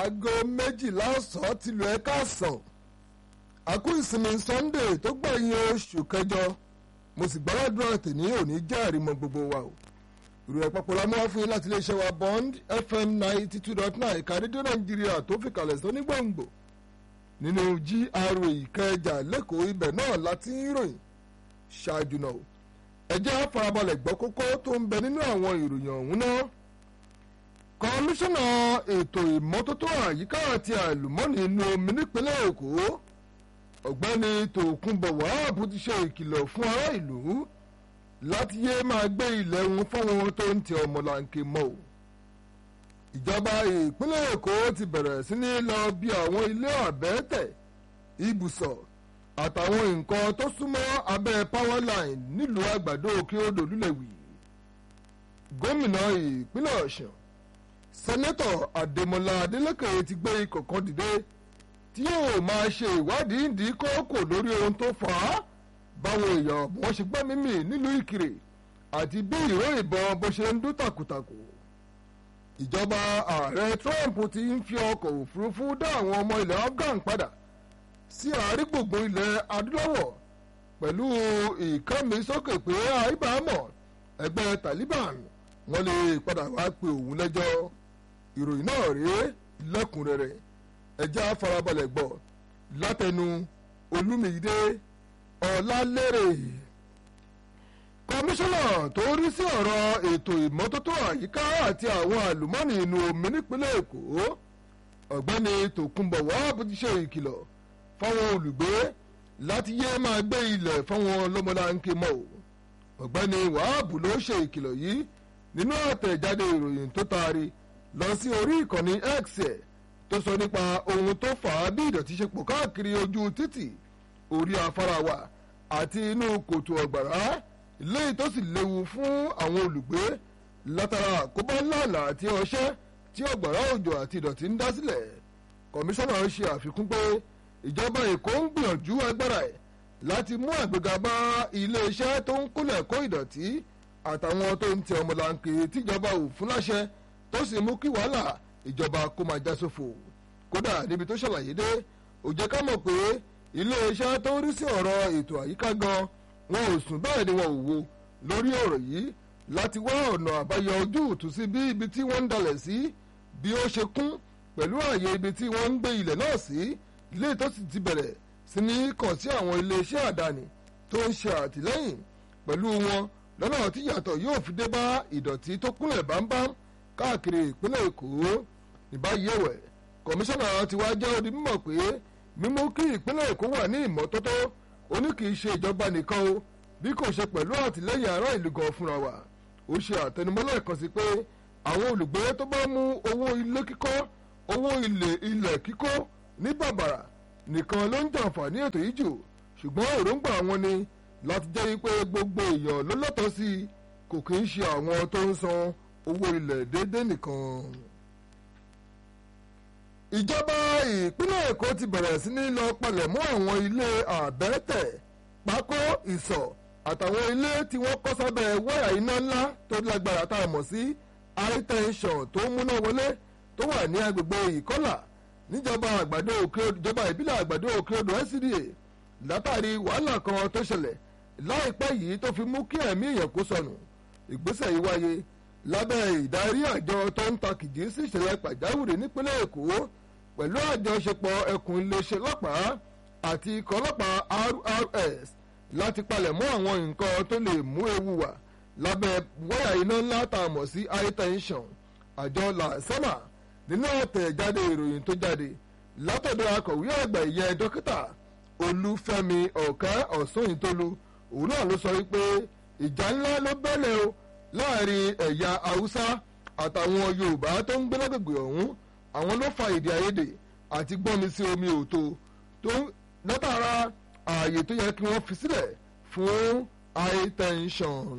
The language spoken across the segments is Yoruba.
aago méjìlá ọ̀sán ti lu ẹ̀ka àsàn àkú ìsinmi sunday tó gbẹ̀yìn oṣù kẹjọ mo sì gbàládùra tèmi òní jẹ́ àrímọ́ gbogbo wa o ìròyìn àpapọ̀ la mú wá fún yín láti iléeṣẹ́ wa bond fm ninety two dot nine ìka rédíò nàìjíríà tó fi kalẹ̀ sí onígbòǹgbò nínú gra ìkẹjà lẹ́kọ̀ọ́ ibẹ̀ náà láti ń ròyìn ṣáájú náà ẹ jẹ́ á farabalẹ̀ gbọ́ kókó tó ń bẹ nínú àwọn ìròyìn ọ̀hún náà kọmíṣánná ètò ìmọ́tótó àyíká àti àlùmọ́ọ́nì inú omi nípínlẹ̀ èkó ọ̀gbẹ́ni tòkunbọ̀ wàhábù ti ṣe ìkìlọ̀ fún ará ìlú láti yé máa gbé ilẹ̀ wọn fáwọn tó ń tẹ ọmọlanke mọ́ o ìjọba ìpínlẹ̀ èkó ti bẹ̀rẹ̀ sí ní lọ bí àwọn ilé àbẹ́tẹ̀ ibùsọ̀ àtàwọn nǹkan tó súnmọ́ abẹ́ power line nílùú àgbàdo òkè odò lulẹ̀wì gómìnà ìpínlẹ̀ ọ̀sùn sẹ́nẹ́tọ̀ àdèmọ́lá adélèké ti gbé ikọ̀ kan dìde tí yóò máa ṣe ìwádìí ìdí kókò lórí ohun tó fà á báwọn èèyàn wọn ṣe gbẹ́mí mì nílùú ìkirè àti bí ìró ìbọn bó ṣe ń dún tàkùtàkù ìjọba ààrẹ trump ti ń fi ọkọ̀ òfurufú dá àwọn ọmọ ilẹ̀ afghan padà sí àárín-gbùngbùn ilẹ̀ adúláwọ̀ pẹ̀lú ìkànnìsókè pé àìbámọ̀ ẹgbẹ́ taliban wọ́n lè padà wá pe òun lẹ́jọ́ ìròyìn náà rèé lẹ́kùnrẹ́rẹ́ ẹjẹ́ àfarabalẹ̀ gbọ́ látẹnu olúmídé ọ̀làlérè kọmíṣánná tó rí sí ọ̀rọ̀ ètò ìmọ́tótó àyíká àti àwọn àlùmọ́ọ́nì inú omi nípínlẹ̀ èkó ọ̀gbẹ́ni tòkunbọ̀ wàhábù ti ṣe ìkìlọ̀ fáwọn olùgbé láti yé máa gbé ilẹ̀ fáwọn lọ́mọláńké mọ́ o ọ̀gbẹ́ni wàhábù ló ṣe ìkìlọ̀ yìí nínú àtẹ̀jáde ìròyìn tó taari lọ sí orí ìkànnì x ẹ̀ tó sọ nípa ohun tó fà á bí ìdọ̀tí ṣe pọ̀ káàkiri ojú títì orí afárá wa àti inú kòtò ọ̀gbàrá léyìí tó sì léwu fún àwọn olùgbé látara àkóbá ńláńlá àti ọṣẹ́ tí ọ̀gbàrá òjò àti ìdọ̀tí ń dá sílẹ̀ kọmíṣánná ṣe àfikún pé ìjọba èkó ń gbìyànjú agbára ẹ̀ láti mú àgbéga bá iléeṣẹ́ tó ń kólẹ̀ kó ìdọ̀tí àtàwọn tó ń tẹ ọmọlanke tíjọba ò fún láṣẹ tó sì mú kí wàhálà ìjọba kó máa já sófo kódà níbi tó ṣàlàyé dé ó jẹ́ ká mọ̀ pé iléeṣẹ́ tó ń rí sí ọ̀rọ̀ ètò àyíká gan wọn ò sùn bẹ́ẹ̀ ni wọn ò wo lórí ọ̀rọ̀ yìí láti wá ọ̀nà àbáyọ ojú ìtú sí bí ibi tí wọ́n ń dalẹ̀ sí bí ó ṣe kún pẹ̀lú ààyè ibi tí wọ́n ń gbé ilẹ̀ náà sí ilé tó sì ti bẹ̀rẹ̀ sí ní kàn sí àwọn iléeṣẹ́ àdáni tó ń ṣe àtìlẹ́yìn pẹ̀lú wọn lọ́nà tí yàtọ̀ yóò fi dé bá ìdọ̀tí tó kúnlẹ̀ bámbám káàkiri ìpínlẹ̀ èkó ìbáyé ẹ̀wẹ̀ kọmíṣánná ti wá jẹ́ odi mímọ̀ pé mímú kí ìpínlẹ̀ èkó wà ní ìmọ́tótó ó ní kì í ṣe ìjọba nìkan o bí kò ṣe pẹ̀lú àtìlẹ́yìn ará ìlú gan fúnra wa ó ṣe àtẹnumọ́lẹ̀ kan sí pé àwọn olùgbé tó bá mú owó ilé kíkọ́ owó ilẹ̀ kíkọ́ ní bàbàrà nìkan ló ń jàǹfààní ètò yìí jù ṣùgbọ́n èròǹgbà wọn ni láti jẹ́ wípé gbogbo èèyàn ló lọ́tọ̀ọ́ sí i kò kì í ṣe àwọn tó ń san owó ilẹ̀ déédéé nìkan. ìjọba ìpínlẹ̀ èkó ti bẹ̀rẹ̀ sí ní lọ palẹ̀mọ́ àwọn ilé àbẹ́tẹ̀ pákó ìsọ̀ àtàwọn ilé tí wọ́n kọ́ sábẹ́ wáyà iná ńlá tó lágbára tá a mọ̀ sí high tension tó ń múná wọlé tó wà ní agbègbè ìkọ́là níjọba àgbàdo òkè ìjọba ìbílẹ̀ àgbàdo òkè odò SCDA látàrí wàhálà kan tó ṣẹlẹ̀ láìpẹ́ yìí tó fi mú kí ẹ̀mí èèyàn kó sọnù ìgbésẹ̀ yìí wáyé lábẹ́ ìdarí àjọ tó ń ta kìjì sí ìṣẹ̀lẹ̀ pàjáwìrì nípínlẹ̀ èkó pẹ̀lú àjọṣepọ̀ ẹkùn iléeṣẹ́ ọlọ́pàá àti ikọ̀ ọlọ́pàá RRS láti palẹ̀ mọ́ àwọn nǹkan tó lè mú ewu wá lábẹ́ wáyà iná ńlá tá a mọ̀ sí high tension àjọ làásẹ́mà nínú àtẹ̀jáde ìròyìn tó jáde látọ̀dọ̀ akọ̀wé àgbà ìyẹn dókítà olúfẹ́mi ọ̀kẹ́ ọ̀sùnyìntólú òun náà ló sọ wípé ìjà ńlá ló bẹ́lẹ̀ o láàrin ẹ̀yà haúsá àtàwọn yorùbá tó ń gbé lágbègbè ọ̀hún àwọn ló fa èdè àìyedè àti gbọ́nmi sí omi òtó tó látara ààyè tó yẹ kí wọ́n fi sílẹ̀ fún high tension.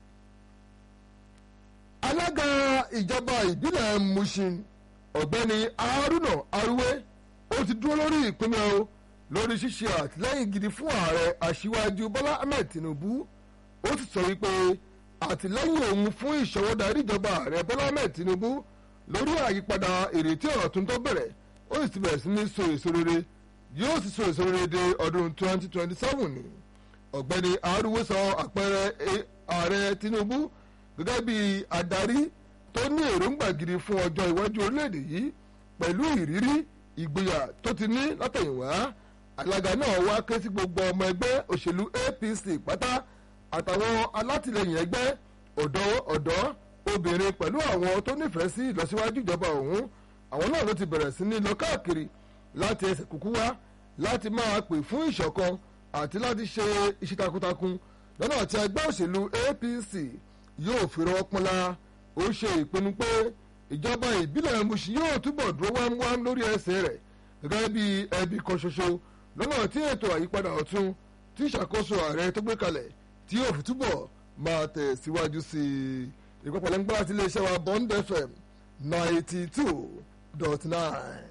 alága ìjọba ìbílẹ̀ mushin ọ̀gbẹ́ni haruna aruwe ó ti dúró lórí ìpínlẹ̀ o lórí ṣíṣe àtìlẹ́yìn gidi fún ààrẹ aṣíwájú bọ́lá ahmed tinubu ó sì sọ wípé àtìlẹ́yìn òun fún ìṣọwọ́darí ìjọba ààrẹ bọ́lá ahmed tinubu lórí àyípadà ìrètí ọ̀tún tó bẹ̀rẹ̀ ó sì ti bẹ̀rẹ̀ sí ní so èso rere yóò sì so èso rere dé ọdún 2027 ni ọ̀gbẹ́ni arúgbó sọ àpẹẹrẹ ààrẹ Tinubu gẹ́gẹ́ bí adarí tó ní èròǹgbà gidi fún ọjọ́ iwájú orílẹ̀-èdè yìí pẹ̀lú ìrírí ìgboyà tó ti ní látẹ̀yìnwá alága náà wá ké sí gbogbo ọmọ ẹgbẹ́ òṣèlú APC pátá àtàwọn alátìlẹyìn ẹgbẹ́ ọ̀dọ́ ọ̀dọ́ obìnrin pẹ̀lú àwọn tó nífẹ̀ẹ́ sí ìlọsíwájú ìjọba ọ̀hún àwọn náà ló ti bẹ̀rẹ̀ sí ní lọ káàkiri láti ẹsẹ̀ kúkú wá láti máa pè fún ìṣọ̀kan àti láti ṣe iṣẹ́ takuntakun lọ́nà tí ẹgbẹ́ òṣèlú APC yóò fi rọwọ́ pọ́nlá ó ṣe ìpinnu pé ìjọba ìbílẹ̀ Mushin yóò túbọ̀ dúró wámúwám lórí ẹsẹ̀ rẹ̀ gẹ́gẹ́ bí ẹbí kan ṣoṣo lọ́nà tí ètò àyípadà ọ̀tun tí ìṣàkóso ààrẹ tó gbé kalẹ̀ tí yóò fi túbọ̀ máa tẹ̀ síwájú sí i ìpapọ̀ lẹ́ńgbọ́n láti iléeṣẹ́ wa Bond FM ninety two dot nine.